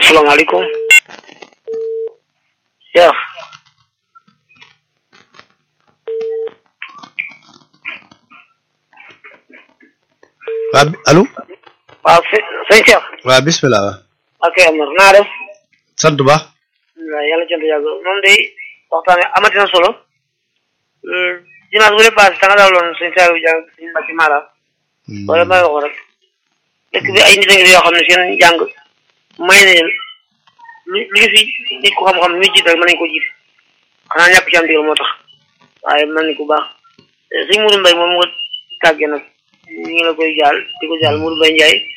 salaamaaleykum Cheikh waa bi allo. waaw së sëñ Cheikh waa bisimilah waaw. ok Amar naa def sant ba. waaw yàlla jant yàgg moom day waxtaan wi amati na solo dimanche bu dee passé da nga daaloon sëñ Saliou Dieng sëñ Mbacke Mara wala may waxoon rek dëkk bi ay nit a ngi fi yoo xam ne seen jàng may na leen lu lu ñu fi nit ko xam-xam mi jiit rek mën nañu ko jiit xanaa ñàkk ci am digal moo tax waaye mën nañu ko baax sëñ Mourou Mbaye moom nga tàggee nag ñu ngi la koy jaal di ko jaal Mourou Mbaye Ndiaye